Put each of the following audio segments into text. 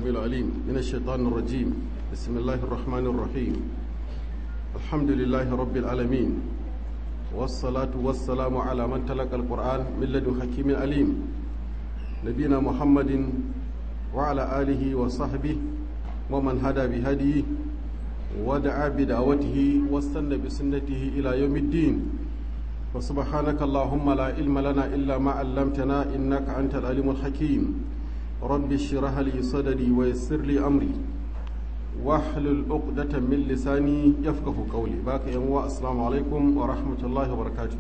العليم من الشيطان الرجيم بسم الله الرحمن الرحيم الحمد لله رب العالمين والصلاة والسلام على من تلقى القرآن من لدن حكيم عليم نبينا محمد وعلى آله وصحبه ومن هدى بهديه ودعا بدعوته واستنى بسنته إلى يوم الدين وسبحانك اللهم لا علم لنا إلا ما علمتنا إنك أنت العليم الحكيم رب اشرح لي صدري ويسر لي أمري واحلل عقدة من لساني يفقه قولي باك يوم السلام عليكم ورحمة الله وبركاته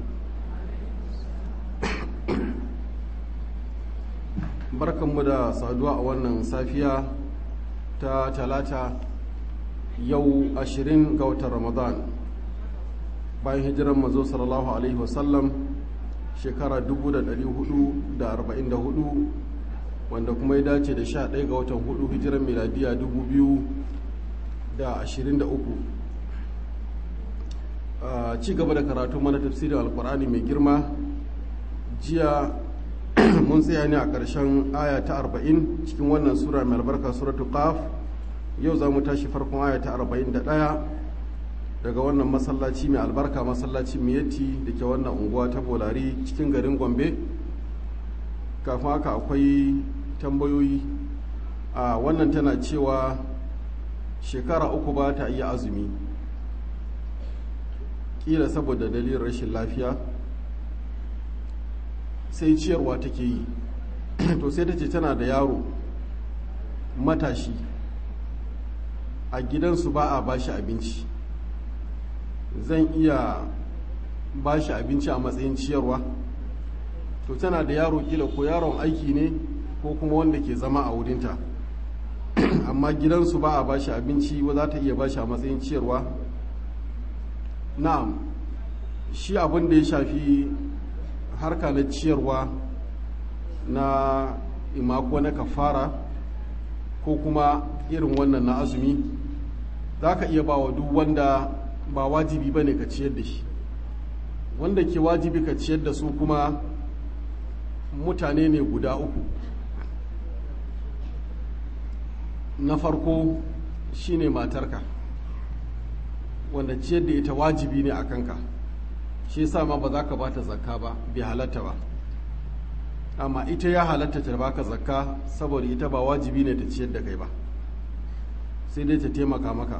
barkanmu da saduwa a wannan safiya ta talata yau ashirin ga watan ramadan bayan hijiran mazo sallallahu alaihi wasallam shekara 444 wanda kuma ya dace da 11 ga watan hudu hijiran miladiya 2023 a ci gaba da karatu mana tafsirin alkur'ani mai girma jiya mun tsaya ne a ƙarshen aya ta 40 cikin wannan sura mai albarka suratul qaf yau za mu tashi farkon aya ta 41 daga wannan masallaci mai albarka masallaci miyatti da ke wannan unguwa ta bolari cikin garin gombe kafin haka akwai tambayoyi a wannan tana cewa shekara uku ba ta iya azumi kila saboda dalilin rashin lafiya sai ciyarwa take yi to sai ta ce tana da yaro matashi a gidansu ba a bashi abinci zan iya bashi abinci a matsayin ciyarwa to tana da yaro kila ko yaron aiki ne ko kuma wanda ke zama a wurinta amma gidansu ba a bashi abinci ba za ta iya bashi a matsayin ciyarwa na'am shi abin da ya shafi harka na ciyarwa na imako na kafara ko kuma irin wannan na azumi za ka iya ba wa duk wanda ba wajibi ba ne ka ciyar da shi wanda ke wajibi ka ciyar da su kuma mutane ne guda uku na farko shine matarka wanda ciyar da ita wajibi ne a kanka shi yasa ma ba za ka bata zakka ba bai halatta ba amma ita ya halatta ta baka zakka saboda ita ba wajibi ne ta ciyar da kai ba sai dai ta taimaka maka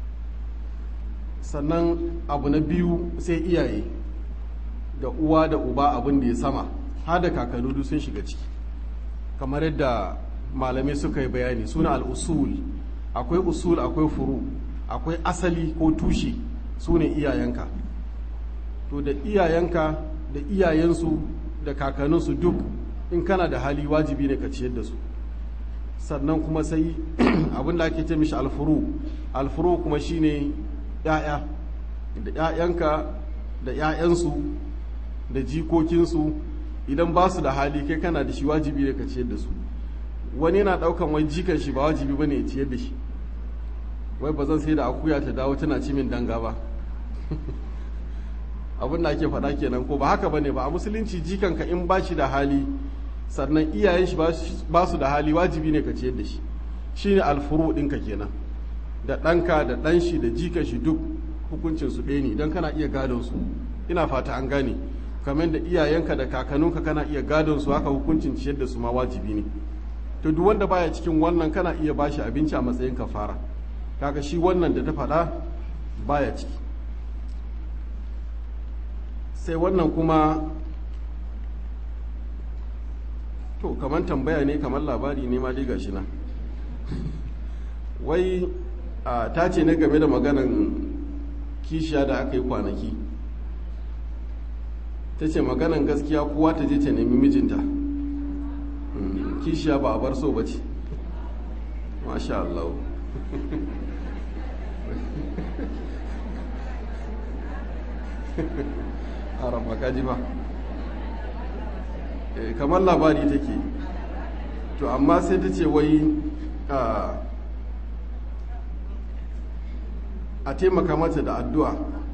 sannan abu na biyu sai iyaye da uwa da uba abin da ya sama har da kakanni sun shiga ciki kamar yadda malamai suka yi bayani suna al'usul akwai usul akwai furu akwai asali ko tushe su ne iyayenka to da iyayenka da iyayensu da kakanninsu duk in kana da hali wajibi ne ka ciyar da su sannan kuma sai abin da ake ce mishi alfuru alfuru kuma shine ya'ya da ya'yanka da ya'yansu da jikokinsu idan ba su da hali kai kana da shi wajibi ne ka ciyar da su wani yana daukan wai jikan shi ba wajibi bane ya ciyar da shi wai ba zan sai da akuya ta dawo tana ci min danga ba abin da ake faɗa kenan ko ba haka bane ba a musulunci jikanka in ba shi da hali sannan iyayen shi ba su da hali wajibi ne ka ciyar da shi shine alfuru ɗinka kenan da ɗanka da ɗan shi da jikan shi duk hukuncin su ɗaya ne idan kana iya gadon su ina fata an gane kamar da iyayenka da kakanninka kana iya gadon su haka hukuncin ciyar da su ma wajibi ne to duk wanda baya cikin wannan kana iya bashi abinci a matsayin kafara kaga shi wannan da ta faɗa baya ciki sai wannan kuma to kamar tambaya ne kamar labari ne ma dai gashi nan wai ta ce na game da maganan kishiya da aka yi kwanaki ta ce maganan gaskiya kowa ta je ta nemi mijinta kishiya ba a bar so ba ce masha Allah haram kaji ba kamar labari take to amma sai ta ce wai a taimaka mata da addu'a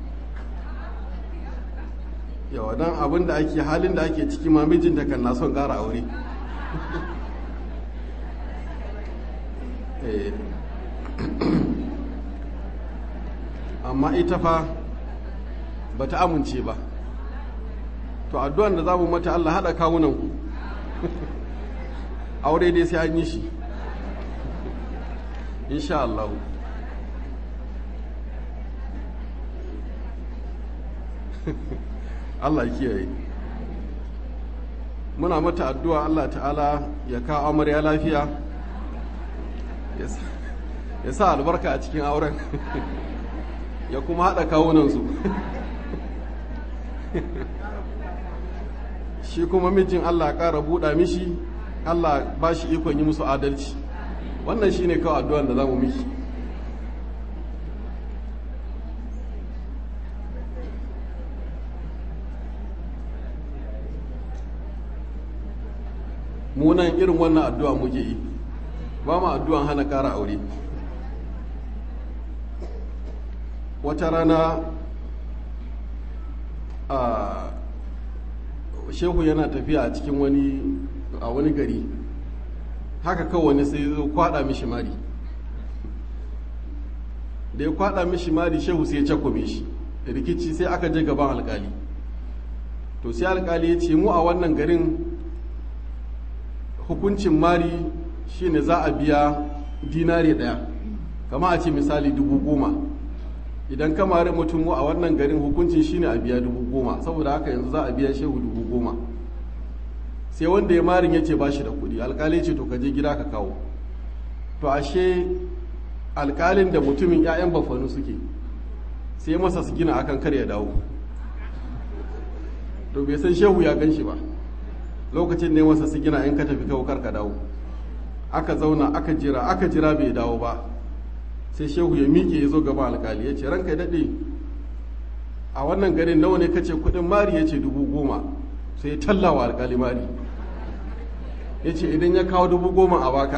yawa don abin da ake halin da ake ciki ma mijinta kan na son ƙara aure amma ita fa ba ta amince ba to addu'an da za mu mata Allah haɗa kawunanku aure dai sai an yi shi insha Allah Allah kiyaye muna mata addu'a Allah ta'ala ya kawo amarya lafiya ya sa albarka a cikin auren ya kuma haɗa kawunansu shi kuma mijin Allah ƙara buɗa mishi Allah ba shi ikon yi musu adalci wannan shi ne kawai addu'an da za mu miki munan irin wannan addu'a muke yi ba mu addu'an hana ƙara aure wata rana a shehu yana tafiya a cikin wani a wani gari haka kawai wani sai zo kwada mishi mari da ya kwada mishi mari shehu sai ya cakwame shi rikici sai aka je gaban alkali to sai alkali ya ce mu a wannan garin hukuncin mari shine za a biya dinari daya kama a ce misali dubu goma idan ka mari mutum a wannan garin hukuncin shine a biya dubu goma saboda haka yanzu za a biya shehu dubu goma sai wanda ya marin ya ce ba shi da kuɗi alkali ce to ka je gida ka kawo to ashe alkalin da mutumin 'ya'yan bafanu suke sai masa su gina akan kar ya dawo to bai san shehu ya gan shi ba lokacin ne masa su gina in ka tafi kawo kar ka dawo aka zauna aka jira aka jira bai dawo ba sai shehu ya miƙe ya zo gaba alkali ya ce ranka ya daɗe a wannan garin nawa ne kace kuɗin mari ya ce dubu goma sai ya tallawa alkali mari ya ce idan ya kawo dubu goma a baka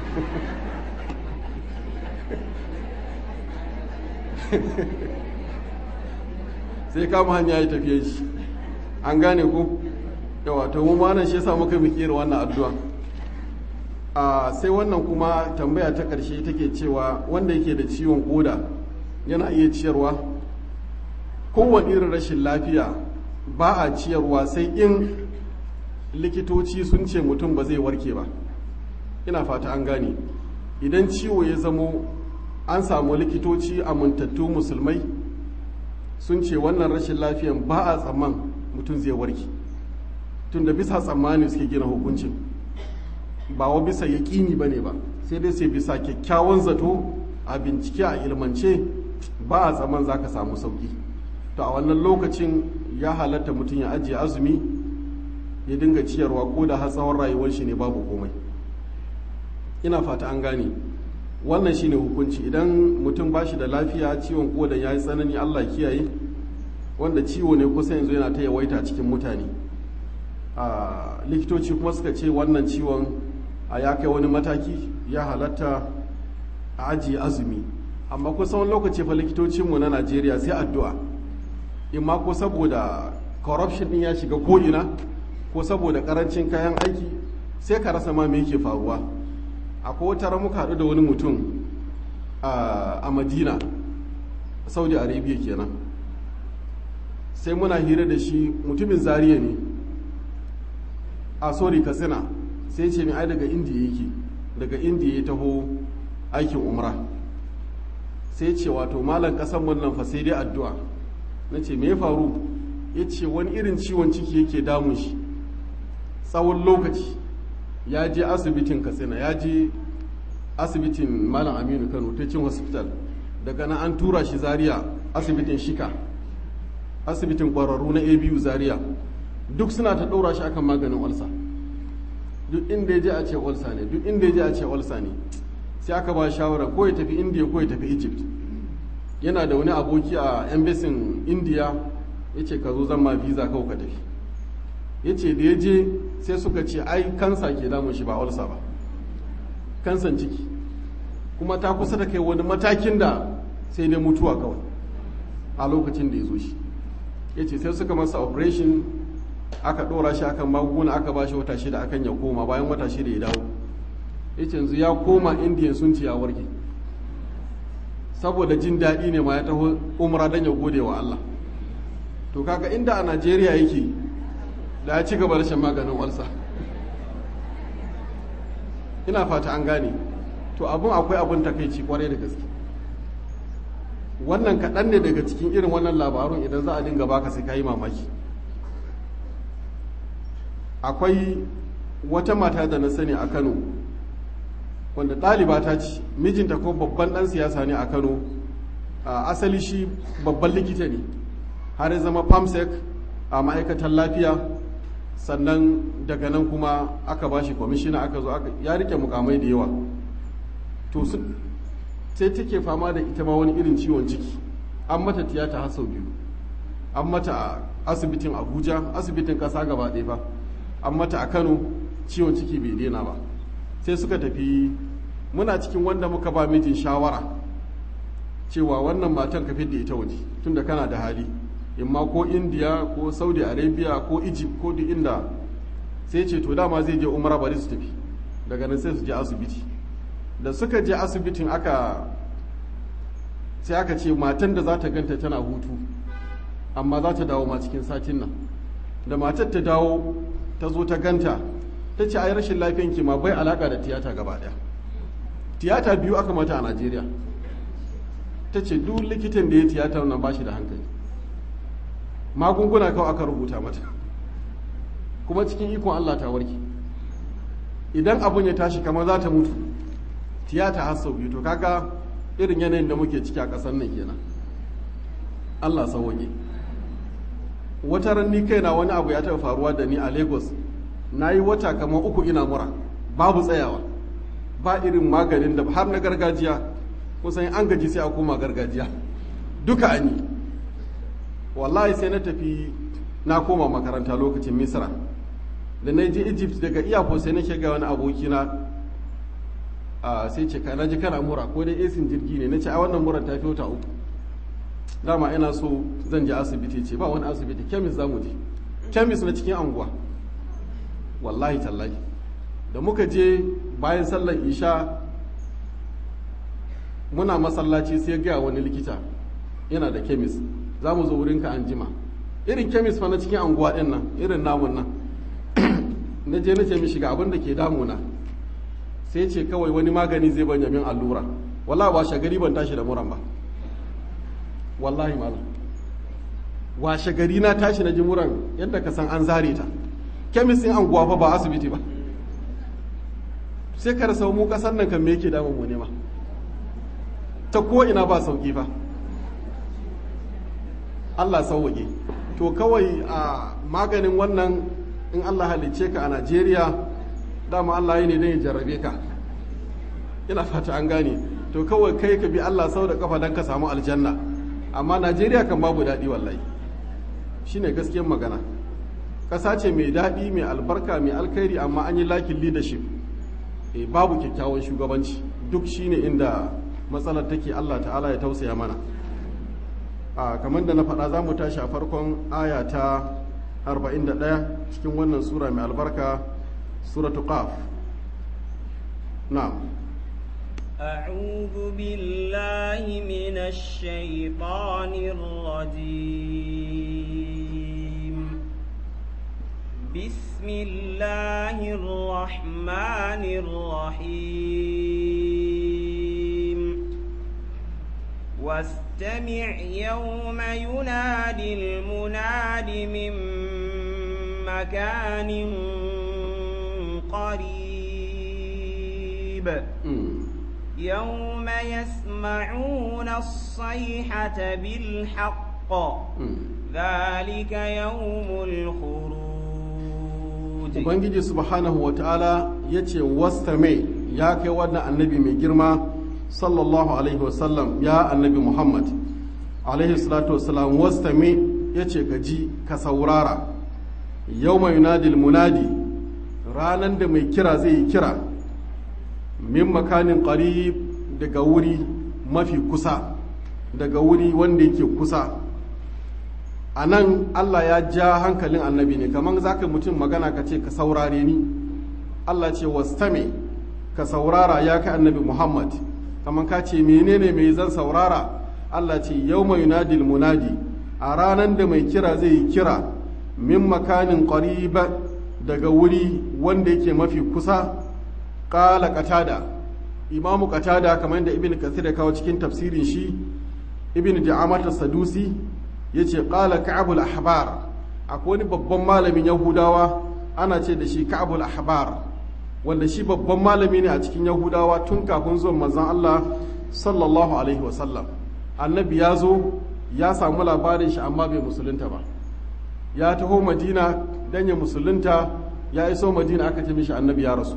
sai kama hanya ya tafiye shi an gane ku yawa ta mu nan shi yasa muka mikiyar wannan addu'a a sai wannan kuma tambaya ta ƙarshe take cewa wanda yake da ciwon koda yana iya ciyarwa kowane irin rashin lafiya ba a ciyarwa sai in likitoci sun ce mutum ba zai warke ba ina fata an gane idan ciwo ya zamo an samu likitoci amintattu musulmai sun ce wannan rashin lafiyan ba a tsamman mutum zai warke tunda bisa tsammani suke gina hukuncin ba wa bisa yaƙini ba ne ba sai dai sai bisa kyakkyawan zato a bincike a ilmance ba a tsaman za ka samu sauƙi to a wannan lokacin ya halatta mutum ya ajiye azumi ya dinga ciyarwa ko da har tsawon rayuwar shi ne babu komai ina fata an gane wannan shine hukunci idan mutum ba shi da lafiya ciwon kodan ya yi tsanani allah kiyaye wanda ciwo ne kusa yanzu yana ta yawaita cikin mutane a likitoci kuma suka ce wannan ciwon a ya kai wani mataki ya halatta a ajiye azumi amma kusan wani lokaci fa likitocinmu na najeriya sai addu'a imma ko saboda corruption din ya shiga ko'ina ko saboda karancin kayan aiki sai ka rasa ma me yake faruwa akwai wata muka haɗu da wani mutum a madina saudi arabia kenan sai muna hira da shi mutumin zariya ne a sorry katsina sai ce mai ai daga indiya yake daga indiya ya taho aikin umra sai ce wato malam kasan wannan fa sai dai addu'a na ce me ya faru ya ce wani irin ciwon ciki yake damun shi tsawon lokaci ya je asibitin katsina ya je asibitin malam aminu kano teaching hospital daga nan an tura shi zaria asibitin shika asibitin kwararru na abu zaria duk suna ta ɗora shi akan maganin walsa duk inda ya je a ce walsa ne duk inda ya je a ce walsa ne sai aka ba shawara ko ya tafi india ko ya tafi egypt yana da wani aboki a embassy india ya ce ka zo zan ma visa kawai ka tafi ya ce da ya je sai suka ce ai kansa ke damun shi ba walsa ba kansan ciki kuma ta kusa da kai wani matakin da sai dai mutuwa kawai a lokacin da ya zo shi ya ce sai suka masa operation aka ɗora shi akan magunguna aka ba shi wata shida akan ya koma bayan wata shida ya dawo ya ce yanzu ya koma indiya sun ci ya warke saboda jin daɗi ne ma ya taho umra don ya gode wa Allah to kaga inda a najeriya yake da ya ci gaba da shan maganin walsa ina fata an gane to abin akwai abin takaici kwarai da gaske wannan kaɗan ne daga cikin irin wannan labarun idan za a dinga baka sai ka yi mamaki akwai wata mata da na sani a kano wanda ɗaliba ta ce mijinta ko babban ɗan siyasa ne a kano asali shi babban likita ne har ya zama famsec a ma'aikatan lafiya sannan daga nan kuma aka ba shi kwamishina aka zo ya rike mukamai da yawa to sai take fama da ita ma wani irin ciwon ciki an mata tiyata har sau biyu an mata a asibitin abuja asibitin kasa gaba ɗaya ba an mata a kano ciwon ciki bai daina ba sai suka tafi muna cikin wanda muka ba mijin shawara cewa wannan matan ka da ita waje tunda kana da hali imma ko indiya ko saudi arabia ko egypt ko duk inda sai ce to dama zai je umara bari su tafi daga nan sai su je asibiti da suka je asibitin aka sai aka ce matan da za ta ganta tana hutu amma za ta dawo ma cikin satin nan da matar ta dawo ta zo ta ganta ta ce ai rashin lafiyan ki ma bai alaka da tiyata gaba daya tiyata biyu aka mata a najeriya ta ce duk likitan da ya tiyata nan ba shi da hankali magunguna kawai aka rubuta mata kuma cikin ikon allah ta warke idan abun ya tashi kamar za ta mutu tiyata har sau biyu to kaga irin yanayin da muke ciki a ƙasar nan kenan allah sauwaƙe wata ranni kaina wani abu ya taɓa faruwa da ni a lagos na yi wata kamar uku ina mura babu tsayawa ba irin maganin da har na gargajiya kusan an gaji sai a koma gargajiya duka an yi wallahi sai na tafi na koma makaranta lokacin misra da na je egypt daga iyako sai na shiga wani abokina sai ce na ji kana mura ko dai esin jirgi ne na ce a wannan mura ta fi wata uku dama ina so zan je asibiti ce ba wani asibiti kemis za mu je kemis na cikin anguwa wallahi tallahi da muka je bayan sallar isha muna masallaci sai gaya wani likita yana da kemis za mu zo wurinka an jima irin kemis fa na cikin anguwa ɗin nan irin namun nan na je na ce mishi ga abin da ke damuna sai ce kawai wani magani zai banya min allura wallahi washe gari ban tashi da muran ba wallahi malam washe gari na tashi na ji muran yadda ka san an zare ta kemis ɗin anguwa fa ba asibiti ba sai ka rasa mu kasan nan kan me yake damun mu ne ma ta ko ina ba sauki fa Allah sauwaƙe to kawai a maganin wannan in Allah halicce ka a Najeriya dama Allah yi ne don ya jarrabe ka ina fata an gane to kawai kai ka bi Allah sau da kafa don ka samu aljanna amma Najeriya kan babu daɗi wallahi shine gaskiyar magana ƙasa ce mai daɗi mai albarka mai alkhairi amma an yi lakin leadership e, babu kyakkyawan shugabanci duk shine inda matsalar take Allah ta'ala ya tausaya mana a kamar da na faɗa za mu tashi a farkon aya ta 41 cikin wannan sura mai albarka suratu qaf na'am أعوذ بالله من الشيطان الرجيم بسم الله الرحمن الرحيم واستمع يوم ينادي المناد من مكان قريب يوم يسمعون الصيحة بالحق ذلك يوم الخروج ubangiji subhanahu wa ta'ala ya ce wastame ya kai wannan annabi mai girma sallallahu alaihi wasallam ya annabi muhammad alaihi salatu wasallam wastame ya ce ka ji ka saurara yau mai yunadil munadi ranar da mai kira zai yi kira min makanin qarib daga wuri mafi kusa daga wuri wanda yake kusa a nan Allah ya ja hankalin annabi ne kamar za ka mutum magana ka ce ka saurare ni Allah ce wastame ka saurara ya kai annabi muhammad kamar ka ce menene mai zan saurara allah ce yau mai yunadil munadi a ranar da mai kira zai yi kira min makanin ƙariba daga wuri wanda yake mafi kusa ƙala katada imamu katada kamar yadda ibn kasir ya kawo cikin tafsirin shi ibn da'amata sadusi ya ce ƙala ka'abul ahbar akwai wani babban malamin yahudawa ana ce da shi ka'abul ahbar wanda shi babban malami ne a cikin yahudawa tun kafin zuwan manzon Allah sallallahu alaihi wasallam annabi ya zo ya samu labarin shi amma bai musulunta ba ya taho madina dan ya musulunta ya iso madina aka ce mishi annabi ya rasu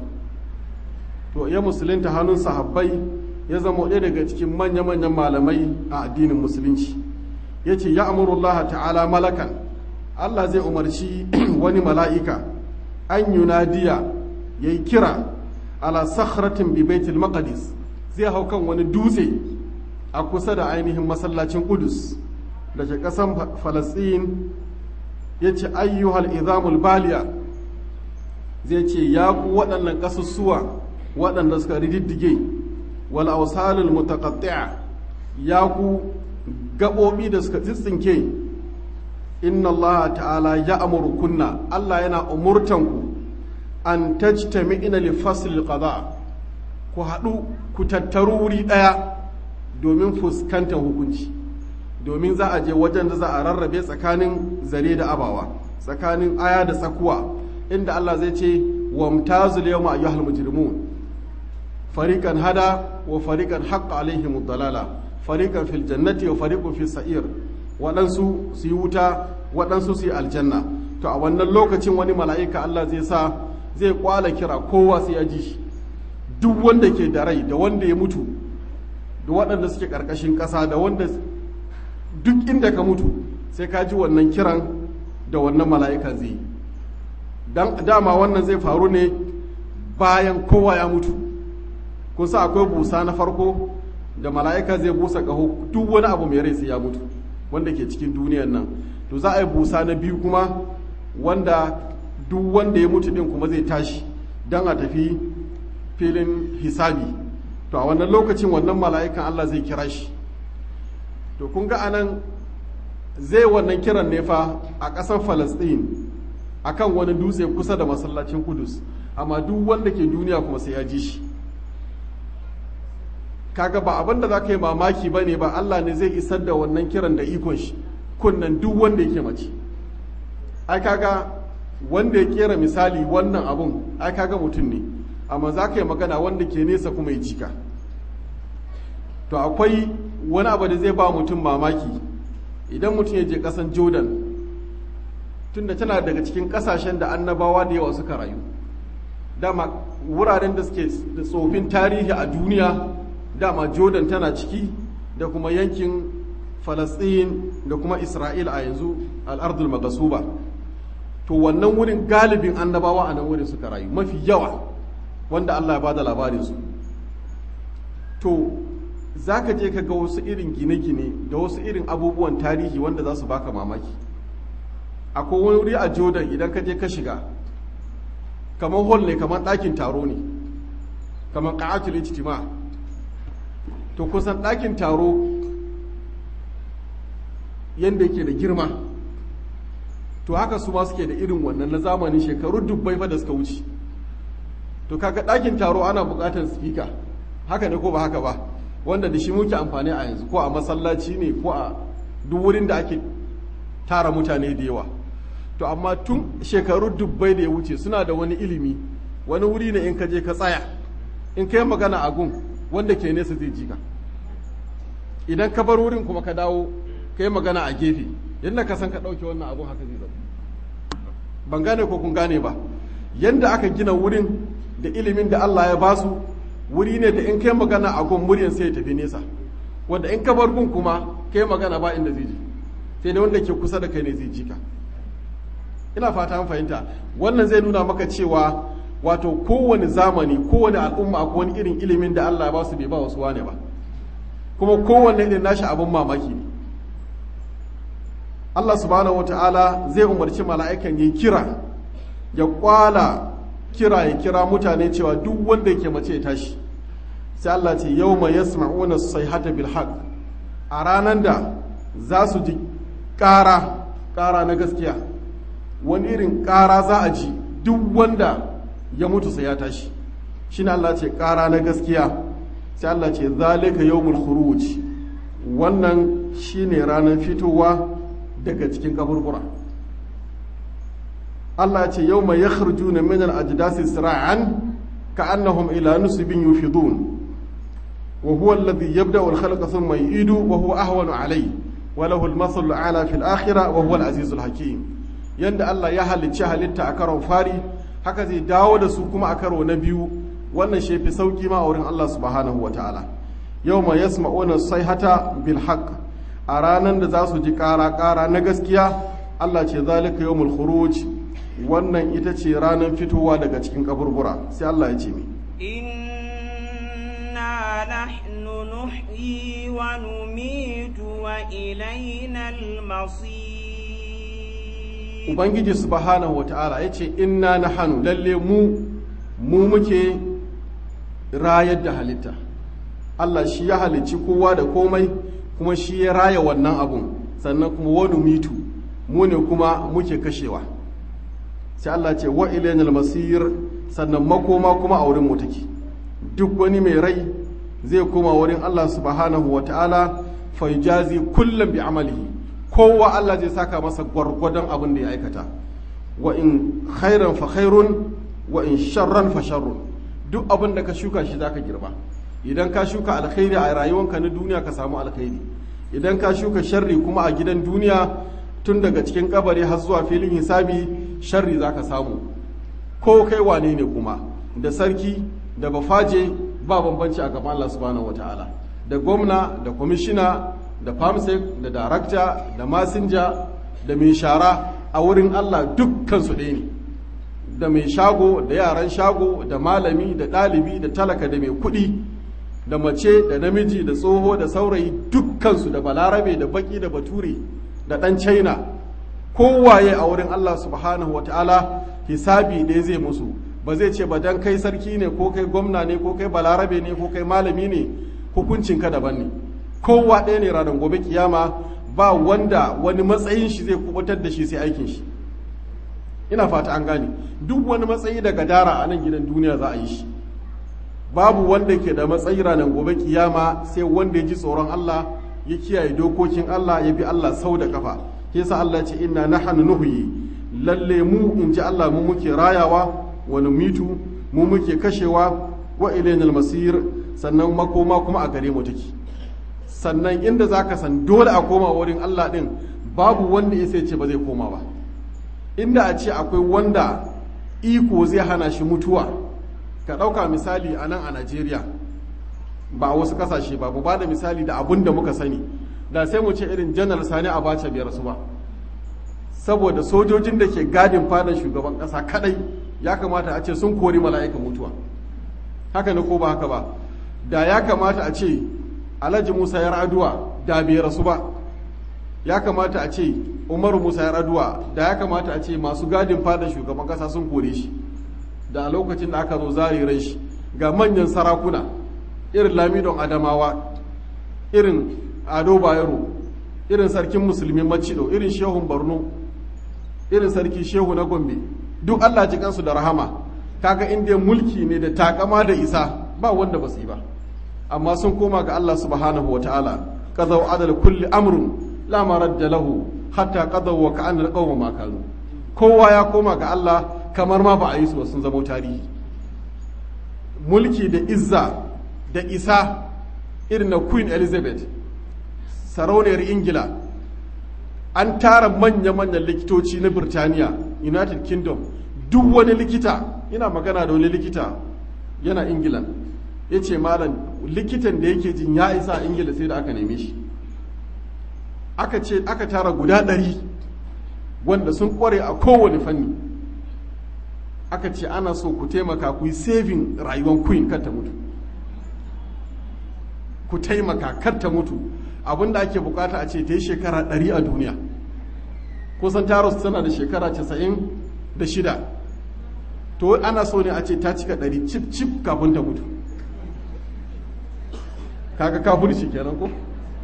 to ya musulunta hannun sahabbai ya zama ɗaya daga cikin manya-manyan malamai a addinin musulunci ya ce ya amurullah ta'ala malakan Allah zai umarci wani mala'ika an yunadiya ya yi kira ala sakhratin bi baitul maqdis zai hau kan wani dutse a kusa da ainihin masallacin kudus da ke ƙasan falasɗin ya ce ayyuhal izamul baliya zai ce ya ku waɗannan ƙasussuwa waɗanda suka rididdige wal ausalul mutaqatti'a ya ku gaɓoɓi da suka tsitsinke inna Allah ta'ala ya amuru kunna Allah yana umurtanku an tajtami'ina li fasl qada ku haɗu ku tattaru wuri ɗaya domin fuskantar hukunci domin za a je wajen da za a rarrabe tsakanin zare da abawa tsakanin aya da tsakuwa inda Allah zai ce wamtazul yawma ayyuhal mujrimun fariqan hada wa fariqan haqqa alaihim dalala fariqan fil jannati wa fariqun fis sa'ir waɗansu su yi wuta waɗansu su yi aljanna to a wannan lokacin wani mala'ika Allah zai sa zai kwala kira kowa sai ya ji shi duk wanda ke da rai da wanda ya mutu da waɗanda suke ƙarƙashin ƙasa da wanda duk inda ka mutu sai ka ji wannan kiran da wannan mala'ika zai yi dama wannan zai faru ne bayan kowa ya mutu kun sa akwai busa na farko da mala'ika zai busa ƙaho duk wani abu mai rai sai ya mutu wanda ke cikin duniyan nan to za a yi busa na biyu kuma wanda duk wanda ya mutu din kuma zai tashi don a tafi filin hisabi to a wannan lokacin wannan mala'ikan Allah zai kira shi to kun ga anan zai wannan kiran ne fa a ƙasar falasɗin akan wani dutse kusa da masallacin kudus amma duk wanda ke duniya kuma sai ya ji shi kaga ba abin da za ka yi mamaki ba ne ba Allah ne zai isar da wannan kiran da ikon shi kunnan duk wanda yake mace ai kaga wanda ya kera misali wannan abun ai kaga mutum ne amma za ka yi magana wanda ke nesa kuma ya jika to akwai wani abu da zai ba mutum mamaki idan mutum ya je kasan jordan tunda tana daga cikin kasashen da annabawa da yawa suka rayu dama wuraren da suke da tsofin tarihi a duniya dama jordan tana ciki da kuma yankin falastin da kuma isra'il a yanzu al'ardul magasuba to wannan wurin galibin annabawa a nan wurin suka rayu mafi yawa wanda allah ya bada labarinsu to za ka je ka ga wasu irin gine-gine da wasu irin abubuwan tarihi wanda za su baka mamaki akwai wani wuri a jordan idan ka je ka shiga kamar hall ne kamar ɗakin taro ne kamar ƙa'atul ijtima to kusan ɗakin taro yadda yake da girma to haka su ma suke da irin wannan na zamanin shekaru dubbai fa da suka wuce to kaga ɗakin taro ana buƙatar spika haka ne ko ba haka ba wanda da shi muke amfani a yanzu ko a masallaci ne ko a duk wurin da ake tara mutane da yawa to amma tun shekaru dubbai da ya wuce suna da wani ilimi wani wuri ne in ka je ka tsaya in ka yi magana a gun wanda ke nesa zai ji ka idan ka bar wurin kuma ka dawo ka yi magana a gefe yadda ka san ka ɗauke wannan abun haka zai zama ban gane ko kun gane ba yadda aka gina wurin da ilimin da Allah ya basu wuri ne da in kai magana a gun muryan sai ya tafi nesa wanda in ka bar gun kuma kai magana ba inda zai ji sai da wanda ke kusa da kai ne zai ji ka ina fata an fahimta wannan zai nuna maka cewa wato kowane zamani kowane al'umma akwai wani irin ilimin da Allah ya ba su bai ba wasu wane ba kuma kowanne irin nashi abin mamaki ne Allah subhanahu wata'ala zai umarci mala'ikan ya kira ya kwala kira ya kira mutane cewa duk wanda yake mace ya tashi sai Allah ce yau mai yasma'una sayhata bil haqq a ranar da za su ji ƙara ƙara na gaskiya wani irin ƙara za a ji duk wanda ya mutu sai ya tashi shine Allah ce ƙara na gaskiya sai Allah ce zalika yawmul khuruj wannan shine ranar fitowa daga cikin kaburbura Allah ce yawma yakhrujuna min al-ajdasi sira'an ka'annahum ila nusbin yufidun wa huwa alladhi yabda'u al-khalqa thumma yu'idu wa huwa ahwanu alayhi wa lahu al-mathalu ala fil akhirah wa huwa al-azizul hakim yanda Allah ya halicci halitta a karon fari haka zai dawo da su kuma a karo na biyu wannan shi fi sauki ma a wurin Allah subhanahu wa ta'ala yau ma yasma'una sayhata bil haqq a ranar da za su ji ƙara ƙara na gaskiya Allah ce zalika yawmul khuruj wannan ita ce ranar fitowa daga cikin kaburbura sai Allah ya ce mi inna nahnu nuhyi wa numitu wa ilaina al-masir ubangiji subhanahu wa ta'ala ya ce inna nahnu lalle mu mu muke rayar da halitta Allah shi ya halicci kowa da komai kuma shi ya raya wannan abun sannan kuma wani mitu mu ne kuma muke kashewa sai Allah ce wa ilainal masir sannan makoma kuma a wurin mu take duk wani mai rai zai koma wurin Allah subhanahu wa ta'ala fa jazi kullum bi amalihi kowa Allah zai saka masa gwargwadon abin da ya aikata wa in khairan fa khairun wa in sharran fa sharrun duk abin da ka shuka shi zaka girba idan ka shuka alkhairi a rayuwanka na duniya ka samu alkhairi idan ka shuka sharri kuma a gidan duniya tun daga cikin kabari har zuwa filin hisabi sharri zaka samu ko kai wane ne kuma da sarki da bafaje ba bambanci a gaban Allah subhanahu wataala da gwamna da kwamishina da famsek da darakta da masinja da mai shara a wurin Allah dukkan su ɗaya ne da mai shago da yaran shago da malami da ɗalibi da talaka da mai kuɗi da mace da namiji da tsoho da saurayi dukkansu da balarabe da baki da bature da ɗan china kowaye a wurin Allah subhanahu wa ta'ala hisabi ɗaya zai musu ba zai ce ba dan kai sarki ne ko kai gwamna ne ko kai balarabe ne ko kai malami ne hukuncinka daban ne kowa ɗaya ne ranar gobe kiyama ba wanda wani matsayin shi zai kubutar da shi sai aikin shi ina fata an gane duk wani matsayi daga dara a nan gidan duniya za a yi shi babu wanda ke da matsayi ranar gobe kiyama sai wanda ya ji tsoron Allah ya kiyaye dokokin Allah ya bi Allah sau da kafa yasa Allah ce inna nahnu nuhyi lalle mu in ji Allah mu muke rayawa wa numitu mu muke kashewa wa ilainal masir sannan makoma kuma a gare mu take sannan inda zaka san dole a koma wurin Allah din babu wanda ya sai ce ba zai koma ba inda a ce akwai wanda iko zai hana shi mutuwa ka ɗauka misali a nan a najeriya ba a wasu ƙasashe ba ba da misali da abun da muka sani da sai mu ce irin janar sani a bace biyar su ba saboda sojojin da ke gadin fadan shugaban ƙasa kadai ya kamata a ce sun kori mala'ikan mutuwa haka ne ko ba haka ba da ya kamata a ce alhaji musa yar aduwa da bai rasu ba ya kamata a ce umaru musa yar aduwa da ya kamata a ce masu gadin fadan shugaban ƙasa sun kore shi da a lokacin da aka zo zare rai shi ga manyan sarakuna irin lamidon adamawa irin ado bayero irin sarkin musulmi macido irin shehun borno irin sarki shehu na gombe duk allah ji kansu da rahama kaga inda mulki ne da takama da isa ba wanda ba su yi ba amma sun koma ga allah subhanahu wa ta'ala qadaw adal kulli amrun la maradda lahu hatta qadaw wa ka'an alqawma ma kanu kowa ya koma ga allah kamar ma ba a yi su sun zama tarihi mulki da izza da isa irin na queen elizabeth sarauniyar ingila an tara manya-manyan likitoci na birtaniya united kingdom duk wani likita ina magana da wani likita yana ingila ya ce malam likitan da yake jin ya isa a ingila sai da aka neme shi aka ce aka tara guda ɗari wanda sun kware a kowane fanni aka ce ana so ku taimaka ku yi saving rayuwar queen kar ta mutu ku taimaka kar ta mutu abinda ake bukata a ce ta yi shekara ɗari a duniya kusan taros tana da shekara casa'in da shida to ana so ne a ce ta cika ɗari cip cip kafin ta mutu kaga kafirci kenan ko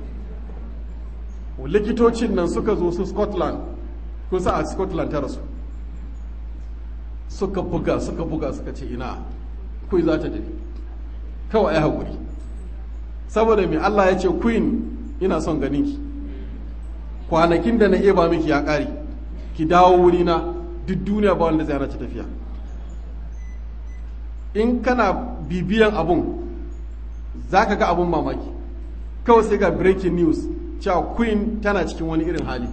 likitocin nan suka zo su scotland kusa a scotland ta rasu suka buga suka buga suka ce ina kuyi za ta tafi kawai ai haƙuri saboda mai allah ya ce queen ina son ganinki kwanakin da na eba miki ya ƙare ki dawo wurina duk duniya ba wanda zai hana ci tafiya in kana bibiyan abun za ka ga abun mamaki kawai sai ga breaking news cewa queen tana cikin wani irin hali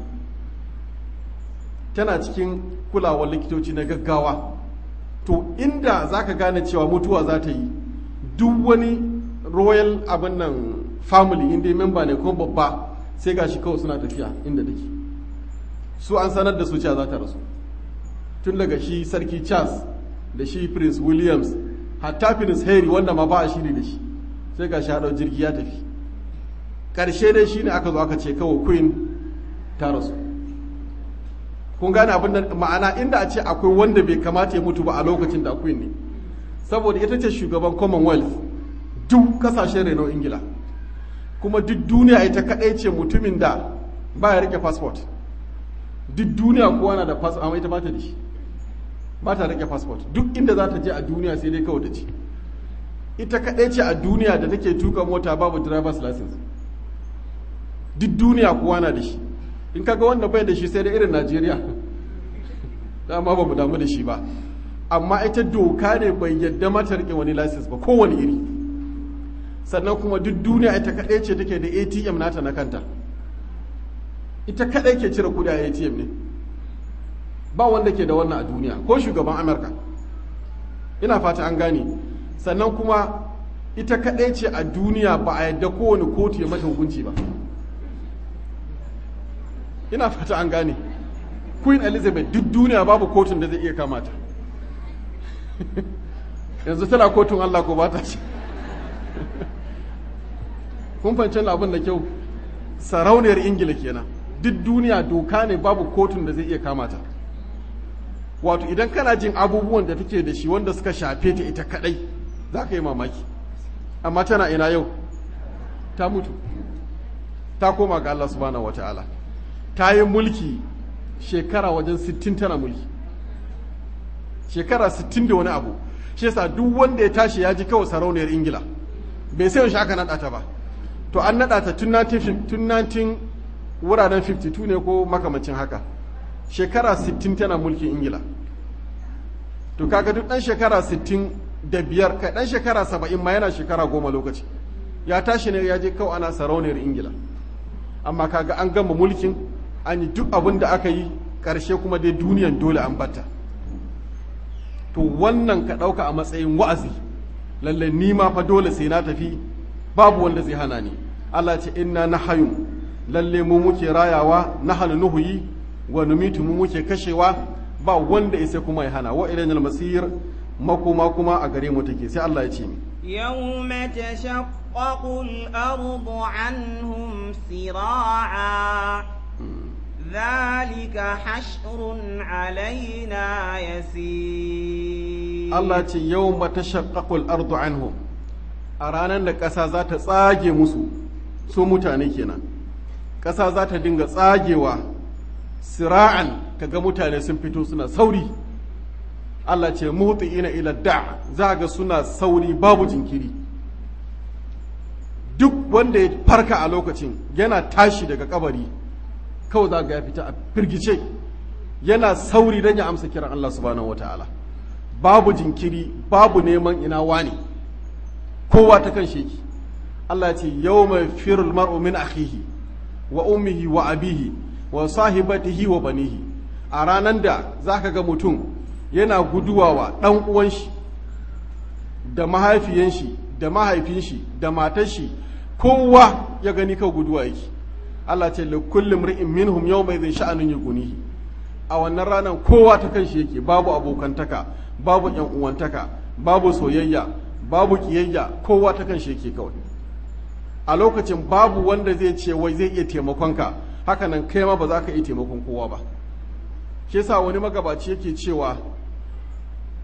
tana cikin kulawar likitoci na gaggawa to inda za ka gane cewa mutuwa za ta yi duk wani royal abin nan family inda memba ne ko babba sai ga shi kawai suna tafiya inda take su an sanar da su cewa za ta rasu tun daga shi sarki charles da shi prince williams hatta prince harry wanda ma ba a shiri da shi sai ga shi haɗau jirgi ya tafi ƙarshe dai shi ne aka zo aka ce kawai queen ta rasu kun gane abin da ma'ana inda a ce akwai wanda bai kamata ya mutu ba a lokacin da queen ne saboda ita ce shugaban commonwealth duk kasashen reno ingila kuma duk duniya ita kaɗai ce mutumin da ba ya rike passport duk duniya kowa na da passport amma ita ba ta da shi ba ta rike passport duk inda za ta je a duniya sai dai kawai ta ce ita kaɗai ce a duniya da take tuka mota babu driver's license duk duniya kowa na da shi in kaga wanda bai da shi sai da irin najeriya dama ba mu damu da shi ba amma ita doka ne bai yadda mata rike wani license ba kowane iri sannan kuma duk duniya ita kaɗai ce take da atm nata na kanta ita kaɗai ke cire kudi a atm ne ba wanda ke da wannan a duniya ko shugaban amurka ina fata an gane sannan kuma ita kaɗai ce a duniya ba a yadda kowane kotu ya mata hukunci ba ina fata an gane queen elizabeth duk duniya babu kotun da zai iya kamata yanzu tana kotun allah ko ba ta ce kun fahimci abin da kyau sarauniyar ingila kenan duk duniya doka ne babu kotun da zai iya kamata wato idan kana jin abubuwan da take da shi wanda suka shafe ta ita kadai za ka yi mamaki amma tana ina yau ta mutu ta koma ga Allah subhanahu wata'ala ta yi mulki shekara wajen 60 tana mulki shekara 60 da wani abu shi yasa duk wanda ya tashi ya ji kawai sarauniyar ingila bai sai yaushe aka naɗa ta ba to an naɗa ta tun 19 wuraren 52 ne ko makamancin haka shekara 60 tana mulkin ingila to kaga duk ɗan shekara 60 da biyar kai ɗan shekara 70 ma yana shekara goma lokaci ya tashi ne ya je kawai ana sarauniyar ingila amma kaga an gama mulkin an yi duk abin da aka yi ƙarshe kuma dai duniyan dole an bata to wannan ka ɗauka a matsayin wa'azi lalle ni ma fa dole sai na tafi babu wanda zai hana ni Allah ce inna nahayun lalle mu muke rayawa nahanu nuhuyi wa numitu mu muke kashewa ba wanda ya sai kuma ya hana wa ilayna masir makoma kuma a gare mu take sai Allah ya ce mi يوم تشقق الأرض عنهم سراعا ذلك حشر علينا يسير Allah ce yau mata shaƙaƙul ardu anhum a ranar da ƙasa za ta tsage musu su mutane kenan ƙasa za ta dinga tsagewa sira'an kaga mutane sun fito suna sauri Allah ce ina ila da za ga suna sauri babu jinkiri duk wanda ya farka a lokacin yana tashi daga kabari kawai za ga ya fita a firgice yana sauri don ya amsa kiran Allah subhanahu wataala babu jinkiri babu neman ina wani kowa ta kan sheki Allah ce yau mai firul mar'u min akhihi wa ummihi wa abihi wa sahibatihi wa banihi a ranar da zaka ga mutum yana guduwa wa ɗan uwan shi da mahaifiyan shi da mahaifin shi da matar shi kowa ya gani ka guduwa yake Allah ce li kulli mri'in minhum yawma idhin sha'anun yughnihi a wannan ranar kowa ta kan shi yake babu abokantaka babu yan uwantaka babu soyayya babu kiyayya kowa ta kan shi yake kawai a lokacin babu wanda zai ce wai zai iya taimakonka haka nan kai ma ba za ka iya taimakon kowa ba shi yasa wani magabaci yake cewa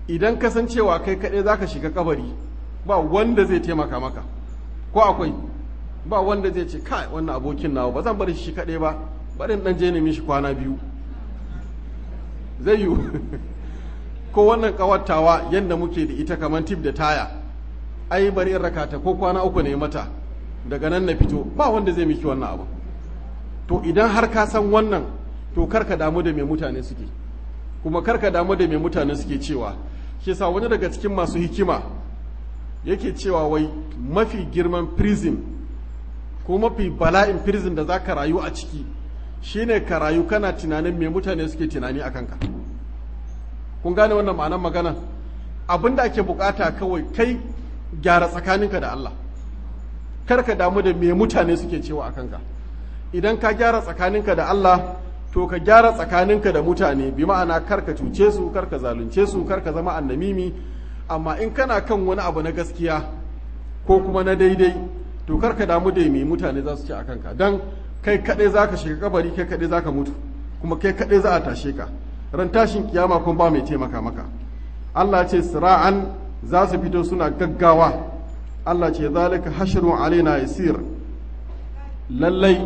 idan kasancewa kai kaɗai za ka shiga kabari ba wanda zai taimaka maka ko akwai ba wanda zai ce kai wannan abokin nawa ba zan bar shi kaɗai ba barin ɗan je nemi shi kwana biyu zai yiwu ko wannan ƙawattawa yadda muke da ita kamar tip da taya ai bari in rakata ko kwana uku ne mata daga nan na fito ba wanda zai miki wannan abu to idan har ka san wannan to karka damu da mai mutane suke kuma karka damu da mai mutane suke cewa shi sa wani daga cikin masu hikima yake cewa wai mafi girman prison ko mafi bala'in prison da za ka rayu a ciki shine ka rayu kana tunanin mai mutane suke tunani a kanka kun gane wannan ma'anar magana abin da ake bukata kawai kai gyara tsakaninka da Allah kar ka damu da me mutane suke cewa a kanka idan ka gyara tsakaninka da Allah to ka gyara tsakaninka da mutane bi ma'ana kar ka cuce su kar ka zalunce su kar ka zama annamimi amma in kana kan wani abu na gaskiya ko kuma na daidai to kar ka damu da me mutane za su ce a kanka dan kai kaɗai za ka shiga kabari kai kaɗai za ka mutu kuma kai kaɗai za a tashe ka ran tashin kiyama kuma ba mai taimaka maka Allah ce sira'an za su fito suna gaggawa Allah ce zalika hashrun alaina yasir lallai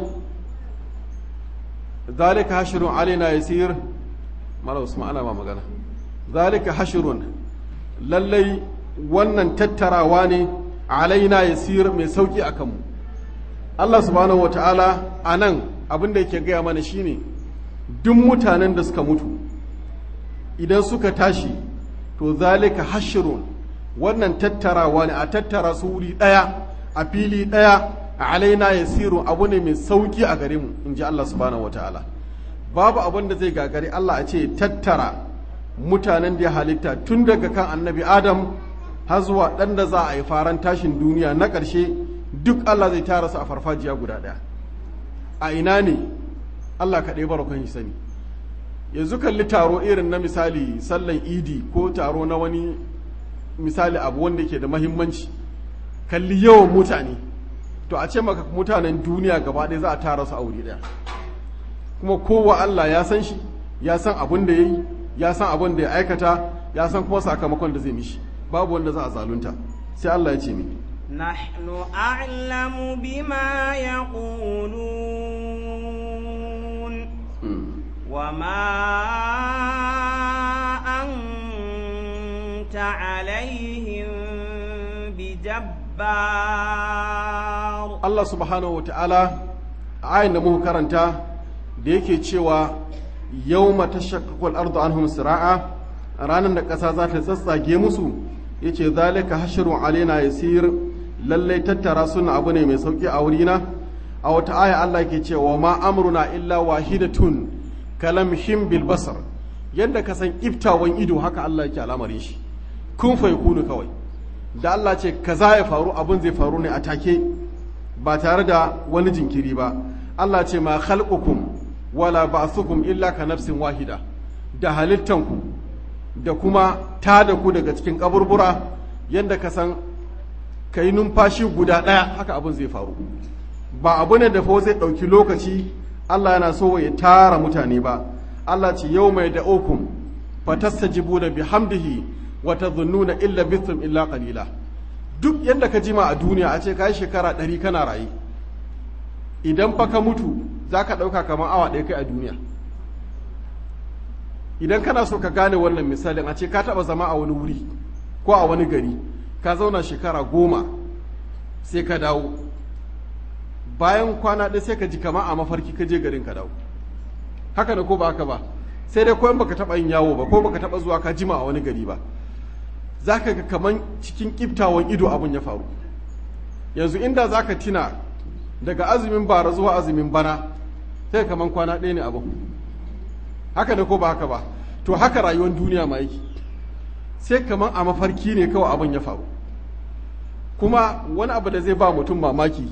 zalika hashrun alaina yasir mala usman ana ma magana zalika hashrun lallai wannan tattarawa ne alaina yasir mai sauki akan mu Allah subhanahu wataala anan abin da yake gaya mana shine duk mutanen da suka mutu idan suka tashi to zalika hashrun wannan tattarawa ne a tattara su wuri ɗaya a fili ɗaya a alaina ya siru abu ne mai sauki a gare mu in ji Allah subhanahu wataala babu abin da zai gagari Allah a ce tattara mutanen da ya halitta tun daga kan annabi adam har zuwa ɗan da za a yi faran tashin duniya na ƙarshe duk Allah zai tara su a farfajiya guda ɗaya a ina ne Allah kaɗai barakon shi sani yanzu kalli taro irin na misali sallan idi ko taro na wani misali abu wanda ke da mahimmanci kalli yawan mutane to a ce maka mutanen duniya gaba ɗaya za a tara su a wuri ɗaya kuma kowa Allah ya san shi ya san abin da ya yi ya san abin da ya aikata ya san kuma sakamakon da zai mishi babu wanda za a zalunta sai Allah ya ce mi نحن أعلم بما يقولون وما أنت عليهم بجبار Allah subhanahu wa ta'ala ayin da muka karanta da yake cewa yau mata shakakul ardu anhum sira'a ranar da ƙasa za ta tsatsage musu ya ce zalika hashirun alaina yasir lallai tattara suna abu ne mai sauƙi a wurina a wata aya Allah ke cewa ma amruna illa wahidatun kalamhim bil basar yadda ka san iftawan ido haka Allah yake al'amarin shi kun fa yakunu kawai da Allah ce kaza ya faru abin zai faru ne a take ba tare da wani jinkiri ba Allah ce ma khalqukum wala ba'thukum illa ka nafsin wahida da halittanku da kuma tada ku daga cikin kaburbura yadda ka san kai numfashi guda ɗaya haka abin zai faru ba abu ne da fa zai ɗauki lokaci Allah yana so ya tara mutane ba Allah ce yau mai da okum fatastajibu da bihamdihi wa tadhunnuna illa bithum illa qalila duk yadda ka jima a duniya a ce kai shekara ɗari kana raye idan fa ka mutu zaka ɗauka kamar awa ɗaya kai a duniya idan kana so ka gane wannan misalin a ce ka taɓa zama a wani wuri ko a wani gari ka zauna shekara goma sai ka dawo bayan kwana ɗaya sai ka ji kama a mafarki ka je garin ka dawo haka da ko ba haka ba sai dai koyan baka taɓa yin yawo ba ko baka taɓa zuwa ka jima a wani gari ba za ka ga kaman cikin ƙiftawan ido abin ya faru yanzu inda za ka tina daga azumin bara zuwa azumin bana sai kaman kwana ɗaya ne abin haka da ko ba haka ba to haka rayuwar duniya ma yake sai kaman a mafarki ne kawai abin ya faru kuma wani abu da zai ba mutum mamaki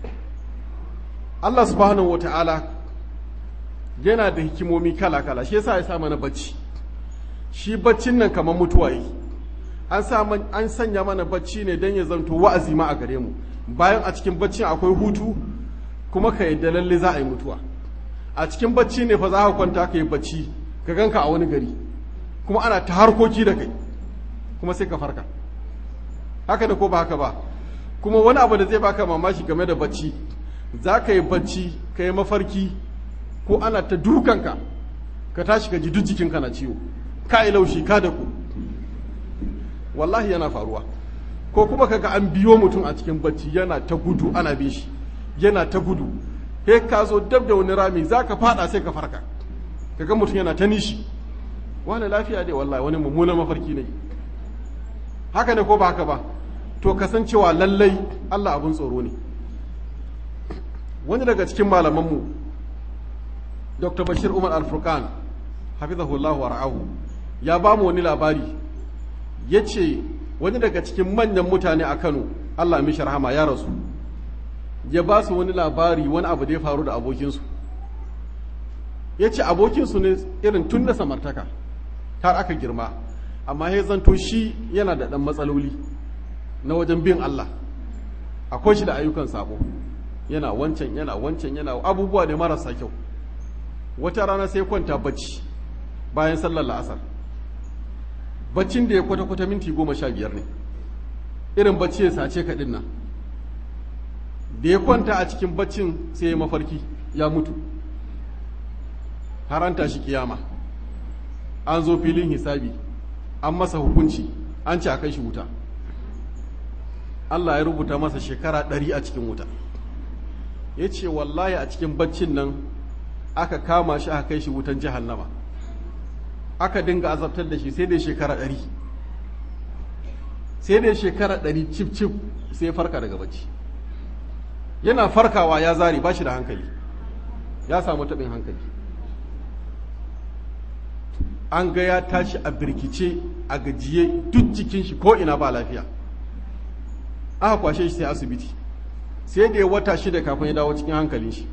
Allah subhanahu wa ta'ala yana da hikimomi kala-kala shi yasa ya sa mana bacci shi baccin nan kamar mutuwa yi an an sanya mana bacci ne don ya zanto wa'azi ma a gare mu bayan a cikin baccin akwai hutu kuma ka yadda lalle za a yi mutuwa a cikin bacci ne fa za ka kwanta ka yi bacci ka ganka a wani gari kuma ana ta harkoki da kai kuma sai ka farka haka da ko ba haka ba kuma wani abu da zai baka mamaki game da bacci za ka yi bacci ka yi mafarki ko ana ta dukanka ka tashi ka ji duk jikinka na ciwo ka yi laushi ka da ku wallahi yana faruwa ko kuma kaga an biyo mutum a cikin bacci yana ta gudu ana bin shi yana ta gudu he ka zo dab da wani rami za ka fada sai ka farka kaga mutum yana ta nishi wani lafiya dai wallahi wani mummunan mafarki ne haka ne ko ba haka ba to kasancewa lallai Allah abin tsoro ne wani daga cikin malamanmu dr bashir umar al-furqan hafizahullahu wa ra'ahu ya ba mu wani labari ya ce wani daga cikin manyan mutane a kano Allah mishi rahama ya rasu ya ba su wani labari wani abu da ya faru da abokinsu ya ce abokinsu ne irin tun da samartaka har aka girma amma ya zanto shi yana da ɗan matsaloli na wajen bin Allah akwai shi da ayyukan sabo yana wancan yana wancan yana abubuwa ne marasa kyau wata rana sai kwanta bacci bayan sallar la'asar baccin da ya kwata-kwata minti goma sha biyar ne irin bacci ya sace kaɗin nan da ya kwanta a cikin baccin sai ya mafarki ya mutu haranta shi kiyama an zo filin hisabi an masa hukunci an ce a kai shi wuta Allah ya rubuta masa shekara ɗari a cikin wuta ya ce wallahi a cikin baccin nan aka kama shi aka kai shi wutan jahannama aka dinga azabtar da shi sai dai shekara ɗari sai dai shekara ɗari cif cif sai farka daga bacci yana farkawa ya zari ba shi da hankali ya samu taɓin hankali an ga ya tashi a birkice a gajiye duk jikin shi ko ina ba lafiya aka kwashe shi sai asibiti sai da ya wata shida kafin ya dawo cikin hankalin shi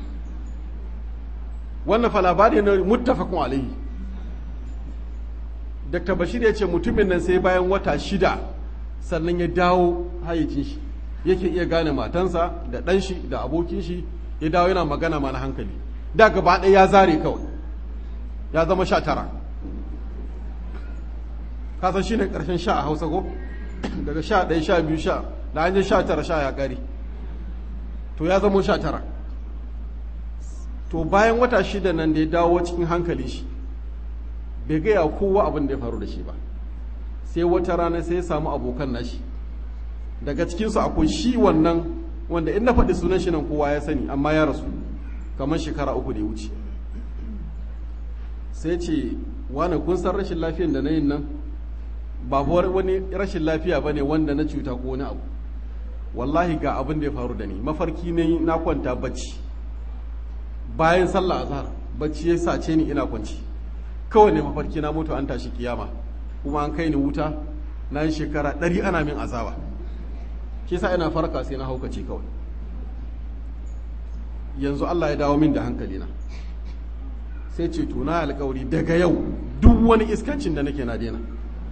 wannan fa labari ne muttafaqun alaihi Dr. Bashir ya ce mutumin nan sai bayan wata shida sannan ya dawo hayyacin shi yake iya gane matansa da ɗan shi da abokin shi ya dawo yana magana ma na hankali da gaba ɗaya ya zare kawai ya zama sha tara kasan shi ne ƙarshen sha a hausa ko daga sha ɗaya sha biyu sha da an sha tara sha ya ƙari to ya zama sha tara to bayan wata shida nan da ya dawo cikin hankali shi bai gaya kowa abin da ya faru da shi ba sai wata rana sai ya samu abokan nashi daga cikinsu akwai shi wannan wanda in na faɗi sunan shi nan kowa ya sani amma ya rasu kamar shekara uku da ya wuce sai ce wani kun san rashin lafiyan da na yin nan ba wani rashin lafiya ba ne wanda na cuta ko wani abu wallahi ga abin da ya faru da ni mafarki ne na kwanta bacci bayan sallah azhar bacci ya sace ni ina kwanci kawai ne mafarki na mutu an tashi kiyama kuma an kai ni wuta na yi shekara ɗari ana min azaba shi sa ina farka sai na haukace kawai yanzu Allah ya dawo min da hankali na sai ce to na alkawari daga yau duk wani iskancin da nake na daina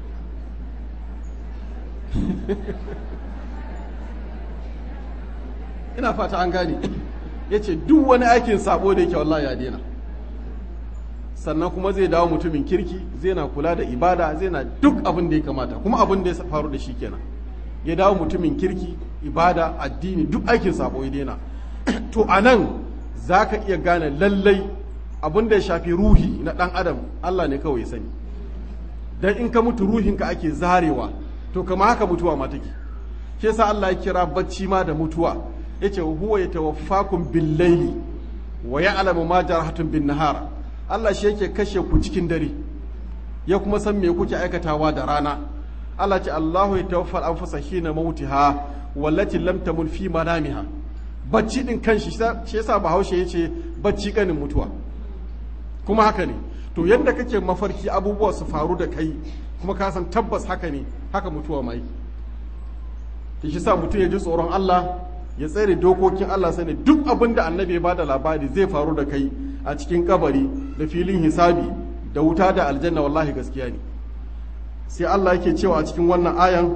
ina fata an gane ya ce duk wani aikin sabo da yake wallahi ya daina sannan kuma zai dawo mutumin kirki zai na kula da ibada zai na duk abin da ya kamata kuma abin da ya faru da shi kenan ya dawo mutumin kirki ibada addini duk aikin sabo ya daina to a nan za ka iya gane lallai abin da ya shafi ruhi na ɗan adam allah ne kawai sani don in ka mutu ruhinka ake zarewa to kama haka mutuwa ma take shi yasa allah ya kira bacci ma da mutuwa ya ce huwa ya tawaffakum bil laili wa ya'lamu ma jarahatun bin nahar allah shi yake kashe ku cikin dare ya kuma san me kuke aikatawa da rana allah ce allahu ya tawaffal anfusa hina mautiha wallati lam tamun fi manamiha bacci din kanshi shi yasa bahaushe ya ce bacci kanin mutuwa kuma haka ne to yadda kake mafarki abubuwa su faru da kai kuma ka san tabbas haka ne haka mutuwa mai ta shi sa mutum ya ji tsoron Allah ya tsere dokokin Allah sani duk abin da annabi ya bada labari zai faru da kai a cikin kabari da filin hisabi da wuta da aljanna wallahi gaskiya ne sai Allah yake cewa a cikin wannan ayan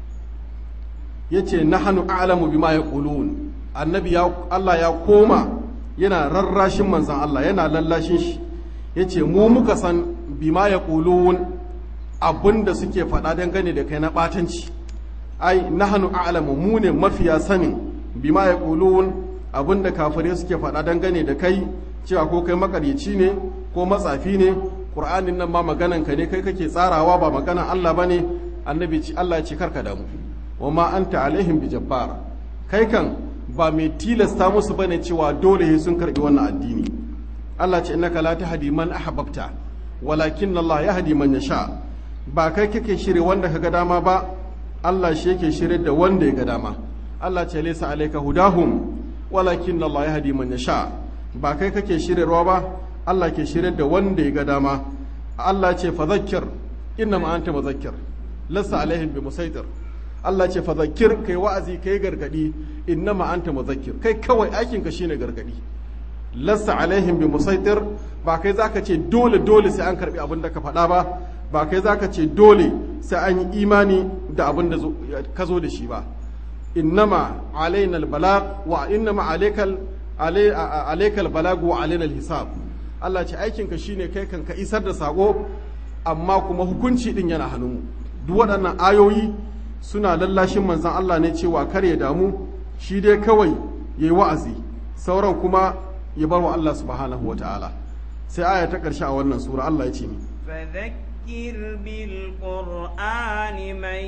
yace nahnu a'lamu bima yaqulun annabi ya Allah ya koma yana rarrashin manzan Allah yana lallashin shi ya ce mu muka san bima ya ƙulun abin da suke faɗa dangane da kai na ɓatanci ai nahnu a'lamu mu ne mafiya sanin bima yaqulun abin da kafirai suke faɗa dangane da kai cewa ko kai makaryaci ne ko matsafi ne qur'anin nan ma maganan ka ne kai kake tsarawa ba maganan Allah bane annabi ci Allah ya ce karka damu wa ma anta alaihim bijabbar kai kan ba mai tilasta musu bane cewa dole sun karbi wannan addini Allah ce innaka la tahdi man ahbabta walakin Allah yahdi man yasha ba kai kake shirye wanda kaga dama ba Allah shi yake shirye da wanda ya ga dama Allah ce laysa alayka hudahum walakin Allah yahdi man yasha ba kai kake shiryarwa ba Allah ke shirye da wanda ya ga dama Allah ce fadhakkir innama anta muzakkir lassa alaihim bi musaitir Allah ce fadhakkir kai wa'azi kai gargadi innama anta muzakkir kai kawai aikin ka shine gargadi lassa alaihim bi musaitir ba kai zaka ce dole dole sai an karbi abin da ka faɗa ba ba kai zaka ce dole sai an yi imani da abin da ka zo da shi ba innama alaina albalag wa innama alaikal alaikal balag wa alaina alhisab Allah ce aikin ka shine kai kan ka isar da sako amma kuma hukunci din yana hannunmu duk waɗannan ayoyi suna lallashin manzon Allah ne cewa kar ya damu shi dai kawai yayi wa'azi sauran kuma ya bar wa Allah subhanahu wa ta'ala sai aya ta ƙarshe a wannan sura Allah ya ce ni فذكر بالقرآن من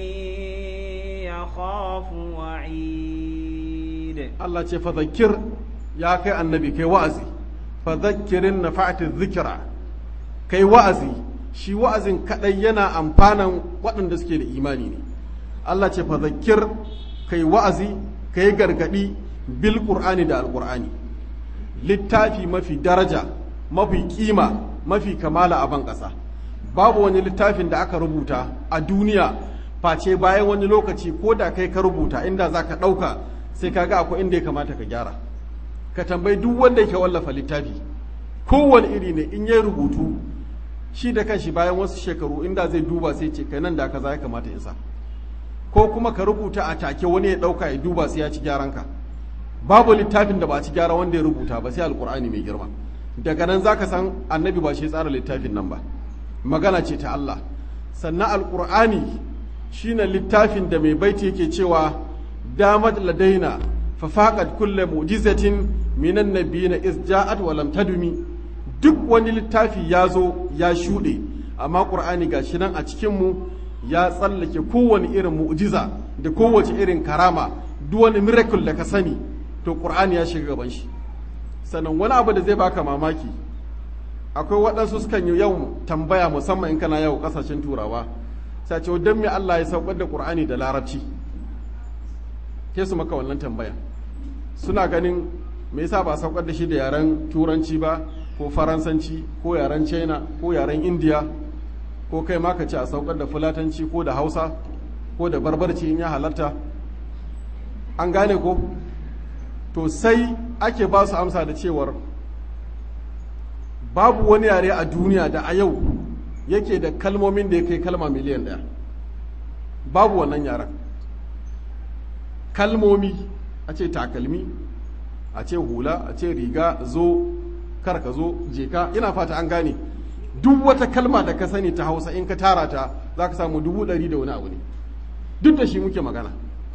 يخاف وعيد Allah ce fadhakkir ya kai annabi kai wa'azi fadhakkirin nafa'ati dhikra kai wa'azi shi wa'azin kadai yana amfanan waɗanda suke da imani ne Allah ce fadhakkir kai wa'azi kai gargadi bil qur'ani da alqur'ani littafi mafi daraja mafi kima mafi kamala a ban ƙasa babu wani littafin da aka rubuta a duniya face bayan wani lokaci ko da kai ka rubuta inda za ka ɗauka sai ka ga akwai inda ya kamata ka gyara ka tambayi duk wanda yake wallafa littafi kowane iri ne in ya rubutu shi da kanshi bayan wasu shekaru inda zai duba sai ce kai nan da kaza ya kamata in sa ko kuma ka rubuta a take wani ya ɗauka ya duba sai ya ci gyaran ka babu littafin da ba ci gyara wanda ya rubuta ba sai alkur'ani mai girma daga nan zaka san annabi ba shi tsara littafin nan ba magana ce ta Allah sannan alkur'ani shine littafin da mai baiti yake cewa damat ladaina fa faqat kulle mu'jizatin minan nabiyina iz ja'at wa lam tadumi duk wani littafi ya zo ya shuɗe amma qur'ani gashi nan a cikin mu ya tsallake kowane irin mu'jiza da kowace irin karama duk wani miracle da ka sani to qur'ani ya shiga gaban shi sannan wani abu da zai baka mamaki akwai waɗansu sukan yi yau tambaya musamman in kana yau ƙasashen turawa sai ce don me Allah ya saukar da Qur'ani da larabci ke su maka wannan tambaya suna ganin me yasa ba saukar da shi da yaren turanci ba ko faransanci ko yaren china ko yaren india ko kai ma ka ce a saukar da fulatanci ko da hausa ko da barbarci in ya halatta an gane ko to sai ake ba su amsa da cewar babu wani yare a duniya da a yau yake da kalmomin da ya kai kalma miliyan ɗaya babu wannan yaren kalmomi a ce takalmi a ce hula a ce riga zo kar ka zo jeka ina fata an gane duk wata kalma da ka sani ta hausa in ka tara ta za ka samu dubu ɗari da wani abu ne duk da shi muke magana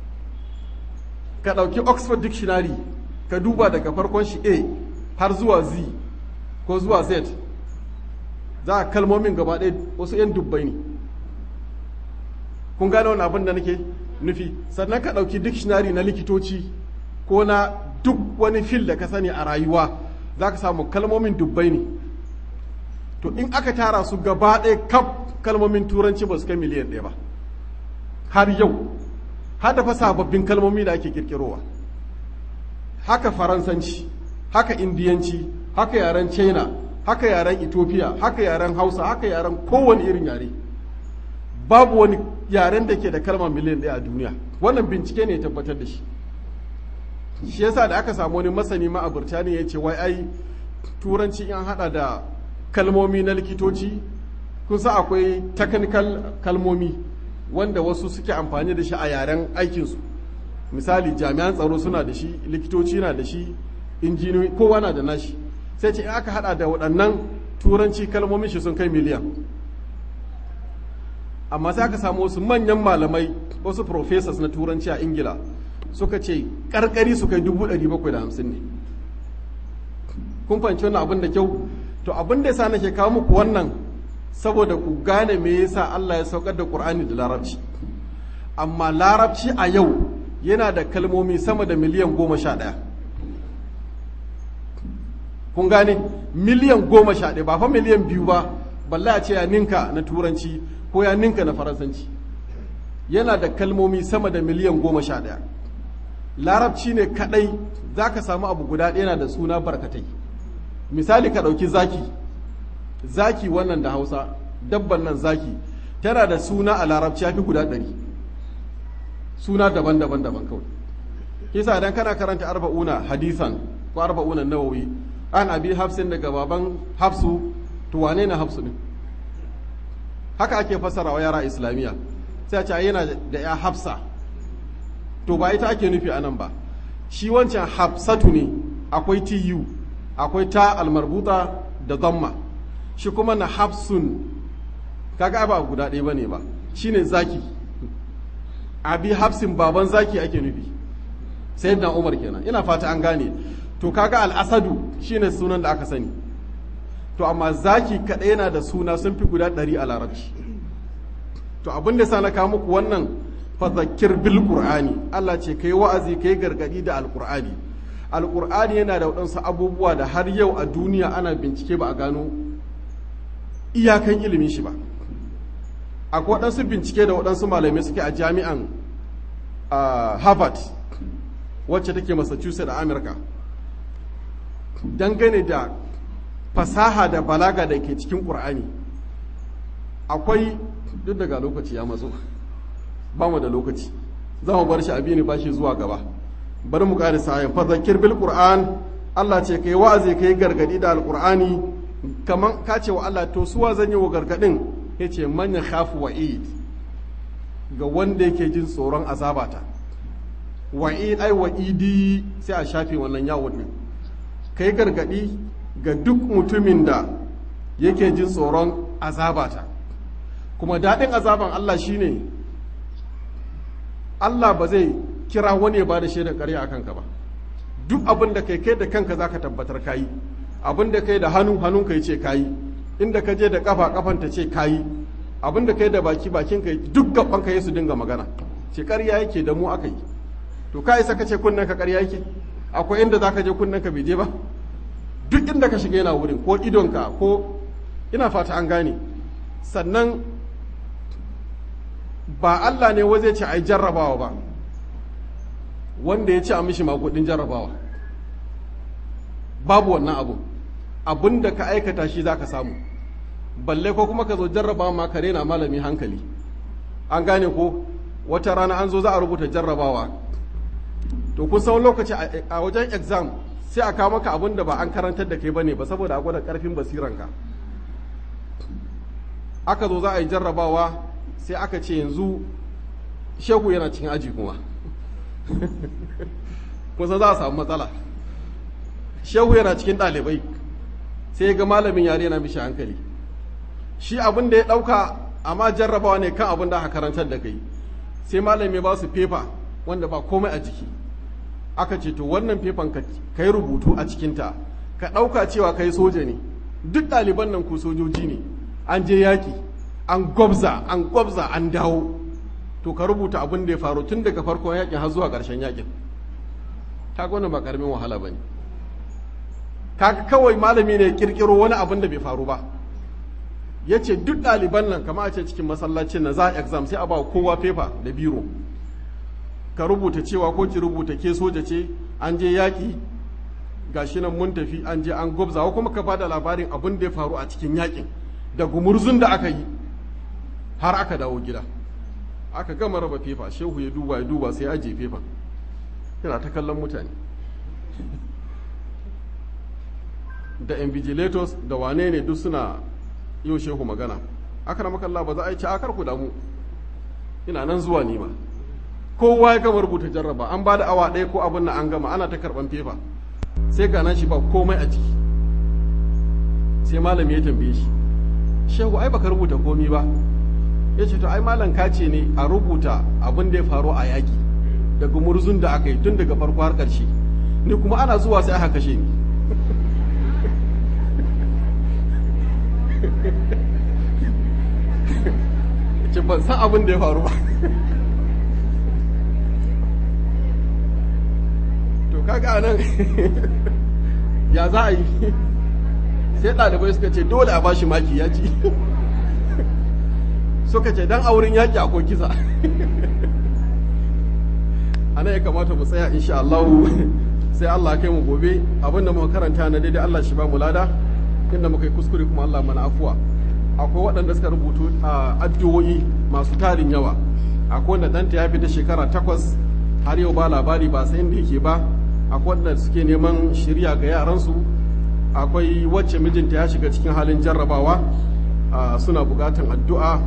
ka ɗauki oxford dictionary ka duba daga farkon shi a har zuwa z ko zuwa z za a kalmomin gaba ɗaya wasu 'yan dubbai ne kun gane wani abin da nake nufi sannan ka ɗauki dictionary na likitoci ko na duk wani fil da ka sani a rayuwa za ka samu kalmomin dubbai ne to in aka tara su gaba ɗaya kaf kalmomin turanci ba su kai miliyan ɗaya ba har yau har da fa sababbin kalmomi da ake kirkirowa haka faransanci haka indiyanci haka yaren china haka yaren ethiopia haka yaren hausa haka yaren kowane irin yare babu wani yaren da ke da kalma miliyan ɗaya a duniya wannan bincike ne ya tabbatar da shi shi yasa da aka samu wani masani ma a burtaniya ya ce wai ai turanci in hada da kalmomi na likitoci kun sa akwai technical kalmomi wanda wasu suke amfani da shi a yaren aikinsu misali jami'an tsaro suna da shi likitoci na da shi injiniyoyi kowa na da nashi sai ce in aka hada da waɗannan turanci kalmomin shi sun kai miliyan amma sai aka samu wasu manyan malamai wasu professors na turanci a ingila suka ce karkari su kai dubu ɗari bakwai da hamsin ne kun fahimci wannan abin da kyau to abin da yasa nake kawo muku wannan saboda ku gane me yasa Allah ya saukar da Qur'ani da Larabci amma Larabci a yau yana da kalmomi sama da miliyan goma sha ɗaya kun gane miliyan goma sha ɗaya ba fa miliyan biyu ba balla a ce ya ninka na turanci ko ya ninka na faransanci yana da kalmomi sama da miliyan goma sha ɗaya larabci ne kaɗai za ka samu abu guda ɗaya na da suna barkatai misali ka ɗauki zaki zaki wannan da hausa dabban nan zaki tana da suna a larabci ya fi guda ɗari suna daban-daban daban kawai kisa idan kana karanta arba'una hadisan ko arba'una nawawi an abi hafsin daga baban hafsu to wane na hafsu ne haka ake fassara wa yara islamiyya sai a ce yana da ya hafsa to ba ita ake nufi anan ba shi wancan hafsatu ne akwai tu akwai ta almarbuta da zamma shi kuma na hafsun kaga ba guda ɗaya bane ba shine zaki abi hafsin baban zaki ake nufi sai na umar kenan ina fata an gane to kaga al'asadu shine sunan da aka sani to amma zaki kaɗai yana da suna sun fi guda ɗari a larabci to abin da sa na kawo muku wannan fazakir bil qur'ani Allah ce kai wa'azi kai gargadi da alqur'ani alqur'ani yana da waɗansu abubuwa da har yau a duniya ana bincike ba a gano iyakan ilimin shi ba akwai waɗansu bincike da waɗansu malamai suke a jami'an harvard wacce take massachusetts a amurka dangane da fasaha da balaga da ke cikin ƙur'ani akwai duk daga lokaci ya matso ba mu da lokaci za mu bar shi abi ne ba shi zuwa gaba bari mu ƙari sayan fazakir bil qur'an Allah ce kai wa'azi kai gargadi da alqur'ani kaman ka ce wa Allah to suwa zan yi wa gargadin yace man khafu wa'id ga wanda yake jin tsoron azabata wa'id ai wa'idi sai a shafe wannan yawon din kai gargadi ga duk mutumin da yake jin tsoron azabata kuma daɗin azaban Allah shine Allah ba zai kira wani ya bada shaidar ƙarya a kanka ba duk abin da kai kai da kanka zaka tabbatar kayi abin da kai da hannu hannun kai ce kayi inda ka je da kafa kafan ta ce kayi abin da kai da baki bakin kai duk gaban ka su dinga magana ce ƙarya yake da mu aka yi to ka isa ka ce kunnen ka ƙarya yake akwai inda zaka je kunnen ka bai je ba duk inda ka shiga yana wurin ko idonka ko ina fata an gane sannan ba Allah ne waje ce ai jarrabawa ba wanda ya ci a mishi makudin jarrabawa babu wannan abu abin da ka aikata shi za ka samu balle ko kuma ka zo jarrabawa ma ka rena malami hankali an gane ko wata rana an zo za a rubuta jarrabawa to kun san lokaci a wajen exam sai a kawo maka abin da ba an karantar da kai bane ba saboda a gwada karfin basiranka aka zo za a yi jarrabawa sai aka ce yanzu shehu yana cikin aji kuma kusa za a samu matsala shehu yana cikin ɗalibai sai ga malamin yare na mishi hankali shi abin da ya ɗauka amma jarrabawa ne kan abin da aka karantar da kai sai malami ba su fefa wanda ba komai a jiki aka ce to wannan fefan ka yi rubutu a cikinta ka ɗauka cewa kai soja ne duk ɗaliban nan ku sojoji ne an je yaƙi an gwabza an gwabza an dawo to ka rubuta abin da ya faru tun daga farkon yakin har zuwa ƙarshen yakin ta wannan ba ƙaramin wahala ba ne kaga kawai malami ne kirkiro wani abin da bai faru ba ya ce duk ɗaliban nan kama a ce cikin masallacin na za a exam sai a ba kowa fefa da biro ka rubuta cewa ko ki rubuta ke soja ce an je yaƙi gashi nan mun tafi an je an gwabza ko kuma ka bada labarin abin da ya faru a cikin yakin da gumurzun da aka yi har aka dawo gida aka gama raba fefa shehu ya duba ya duba sai ajiye fefa yana ta kallon mutane da invigilators da wane ne duk suna yau shehu magana aka na makalla ba za a yi ci akar ku damu ina nan zuwa nima kowa ya gama rubuta jarraba an ba da awa ɗaya ko abin na an gama ana ta karɓan fefa sai ga nan shi ba komai a ciki sai malami ya tambaye shi shehu ai baka rubuta komi ba ya ce to ai malam kace ne a rubuta abin da ya faru a yaƙi daga murzun da aka yi tun daga farko har ƙarshe ni kuma ana zuwa sai aka kashe ni ce ban san abin da ya faru ba to kaga nan ya za a yi sai ɗalibai suka ce dole a bashi maki ya ci suka ce dan auren yaƙi akwai kisa ana ya kamata mu tsaya insha Allah sai Allah kai mu gobe abinda muka karanta na daidai Allah shi ba mu lada inda muka yi kuskure kuma Allah mana afuwa akwai waɗanda suka rubutu a addu'o'i masu tarin yawa akwai wanda ɗanta ya fita shekara takwas har yau ba labari ba sai inda yake ba akwai wanda suke neman shirya ga yaransu akwai wacce mijinta ya shiga cikin halin jarrabawa suna buƙatan addu'a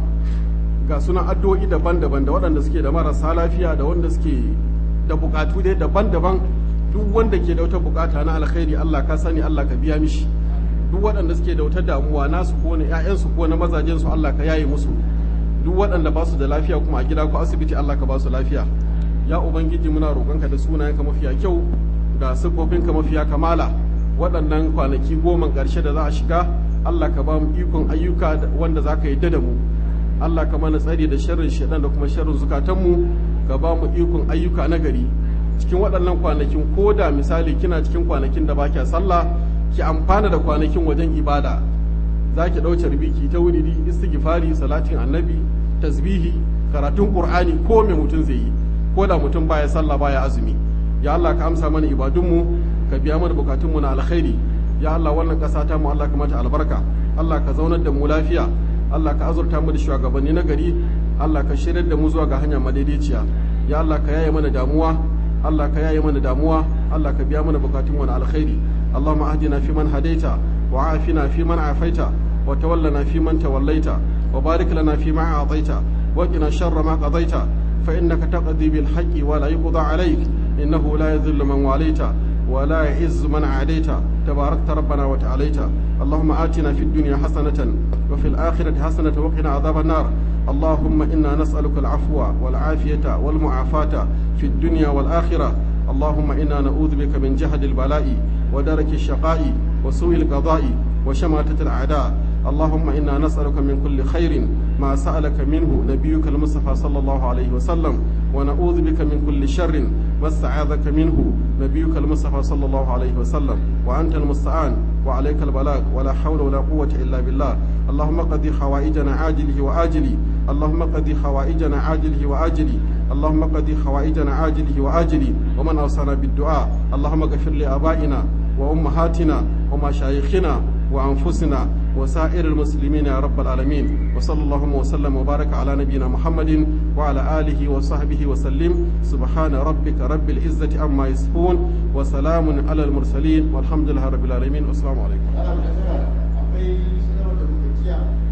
ga suna addu'o'i daban-daban da waɗanda suke da marasa lafiya da wanda suke da buƙatu dai daban-daban duk wanda ke da wata buƙata na alkhairi Allah ka sani Allah ka biya mishi duk waɗanda suke da wata damuwa nasu ko na ƴaƴansu ko na mazajensu Allah ka yaye musu duk waɗanda ba su da lafiya kuma a gida ko asibiti Allah ka ba su lafiya ya ubangiji muna roƙonka da sunayenka mafiya kyau da siffofinka mafiya kamala waɗannan kwanaki goma ƙarshe da za a shiga Allah ka ba mu ikon ayyuka wanda za ka yadda da mu Allah ka mana tsari da sharrin shaɗan da kuma sharrin zukatanmu ka ba mu ikon ayyuka na gari cikin waɗannan kwanakin ko da misali kina cikin kwanakin da ba kya sallah ki amfana da kwanakin wajen ibada za ki ɗauce rubiki ta wuridi istighfari salatin annabi tasbihi karatun qur'ani ko me mutum zai yi ko da mutum baya sallah baya azumi ya Allah ka amsa mana ibadunmu ka biya mana bukatunmu na alkhairi ya Allah wannan ƙasa ta mu Allah ka mata albarka Allah ka zaunar da mu lafiya Allah ka azurta mu da shugabanni na gari Allah ka shirar da mu zuwa ga hanya madaidaiciya ya Allah ka yaye mana damuwa Allah ka yaye mana damuwa Allah ka biya mana bukatunmu na alkhairi اللهم اهدنا فيمن هديت وعافنا فيمن عافيت وتولنا فيمن توليت وبارك لنا فيما اعطيت وقنا شر ما قضيت فانك تقضي بالحق ولا يقضى عليك انه لا يذل من واليت ولا يعز من عاديت تباركت ربنا وتعاليت اللهم آتنا في الدنيا حسنة وفي الآخرة حسنة وقنا عذاب النار اللهم إنا نسألك العفو والعافية والمعافاة في الدنيا والآخرة اللهم إنا نعوذ بك من جهد البلاء ودرك الشقاء وسوء القضاء وشماتة الأعداء اللهم إنا نسألك من كل خير ما سألك منه نبيك المصطفى صلى الله عليه وسلم ونعوذ بك من كل شر ما استعاذك منه نبيك المصطفى صلى الله عليه وسلم وأنت المستعان وعليك البلاغ ولا حول ولا قوة إلا بالله اللهم قضي حوائجنا عاجله وآجله اللهم قضي حوائجنا عاجله وآجله اللهم قضي حوائجنا عاجله وآجله ومن أوصانا بالدعاء اللهم اغفر لآبائنا وأمهاتنا ومشايخنا وأنفسنا وسائر المسلمين يا رب العالمين وصلى اللهم وسلم وبارك على نبينا محمد وعلى آله وصحبه وسلم سبحان ربك رب العزة عما يصفون وسلام على المرسلين والحمد لله رب العالمين والسلام عليكم